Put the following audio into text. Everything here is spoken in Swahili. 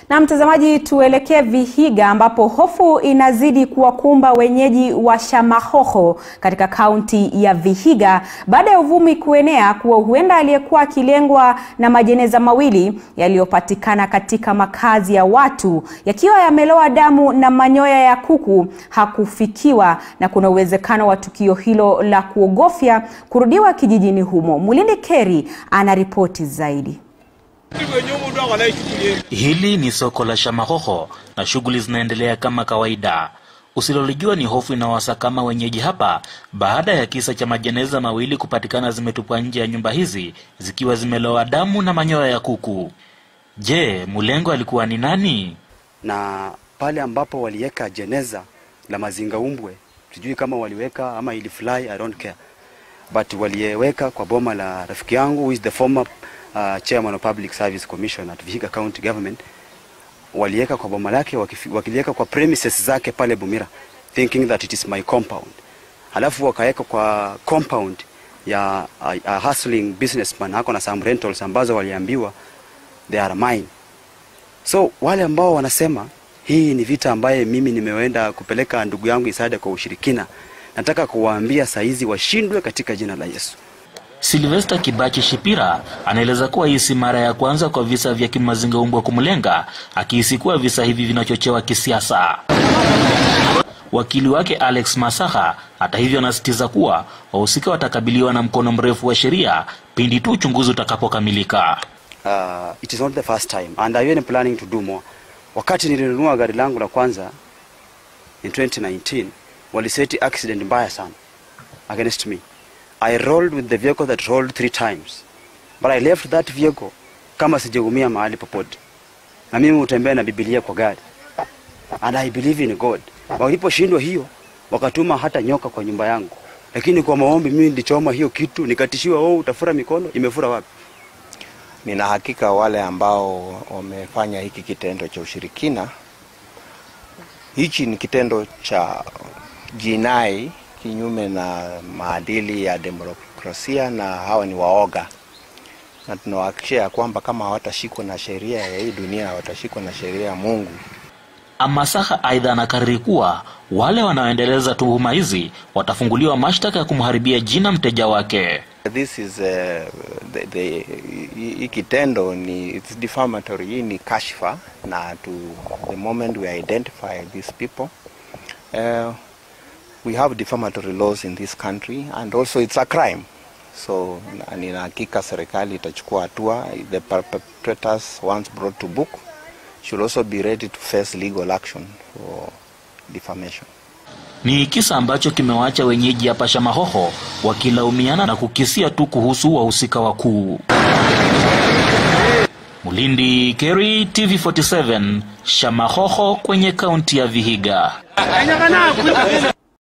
Na mtazamaji, tuelekee Vihiga ambapo hofu inazidi kuwakumba wenyeji wa Shamahoho katika kaunti ya Vihiga baada ya uvumi kuenea kuwa huenda aliyekuwa akilengwa na majeneza mawili yaliyopatikana katika makazi ya watu yakiwa yamelowa damu na manyoya ya kuku hakufikiwa na kuna uwezekano wa tukio hilo la kuogofya kurudiwa kijijini humo. Mulindi Keri ana ripoti zaidi. Hili ni soko la Shamahoho na shughuli zinaendelea kama kawaida. Usilolijua ni hofu inawasakama wenyeji hapa baada ya kisa cha majeneza mawili kupatikana zimetupwa nje ya nyumba hizi zikiwa zimelowa damu na manyoya ya kuku. Je, mlengo alikuwa ni nani? na pale ambapo waliweka jeneza la mazinga umbwe, sijui kama waliweka ama ili fly, I don't care, but waliweka kwa boma la rafiki yangu who is the former uh, chairman of public service commission at Vihiga county government. Waliweka kwa boma lake, wakifi- wakiliweka kwa premises zake pale Bumira, thinking that it is my compound. Halafu wakaweka kwa compound ya a, a hustling businessman ako na some rentals ambazo waliambiwa they are mine. So wale ambao wanasema hii ni vita ambaye mimi nimeenda kupeleka ndugu yangu Isada kwa ushirikina, nataka kuwaambia saizi washindwe katika jina la Yesu. Silvester Kibachi Shipira anaeleza kuwa hii si mara ya kwanza kwa visa vya kimazinga umbwa kumlenga, akihisi kuwa visa hivi vinachochewa kisiasa. Wakili wake Alex Masaha hata hivyo anasisitiza kuwa wahusika watakabiliwa na mkono mrefu wa sheria pindi tu uchunguzi utakapokamilika. Uh, it is not the first time and I am planning to do more. Wakati nilinunua gari langu la kwanza in 2019 waliseti accident mbaya sana against me. I rolled with the vehicle that rolled three times but I left that vehicle kama sijaumia mahali popote, na mimi hutembea na Biblia kwa gari and I believe in God. Waliposhindwa hiyo, wakatuma hata nyoka kwa nyumba yangu, lakini kwa maombi mimi nilichoma hiyo kitu, nikatishiwa, oh, utafura mikono. Imefura wapi? Nina hakika wale ambao wamefanya hiki kitendo cha ushirikina, hichi ni kitendo cha jinai kinyume na maadili ya demokrasia, na hawa ni waoga, na tunawahakikishia ya kwamba kama hawatashikwa na sheria ya hii dunia, watashikwa na sheria ya Mungu. Amasaha aidha anakariri kuwa wale wanaoendeleza tuhuma hizi watafunguliwa mashtaka ya kumharibia jina mteja wake. This is uh, the, the, hii kitendo ni it's defamatory, hii ni kashfa, na to the moment we identify these people uh, we have defamatory laws in this country and also it's a crime so na- nina hakika serikali itachukua hatua the perpetrators once brought to book should also be ready to face legal action for defamation Ni kisa ambacho kimewaacha wenyeji hapa Shamahoho wakilaumiana na kukisia tu kuhusu wahusika wakuu. Mulindi Keri, TV47, Shamahoho kwenye kaunti ya Vihiga.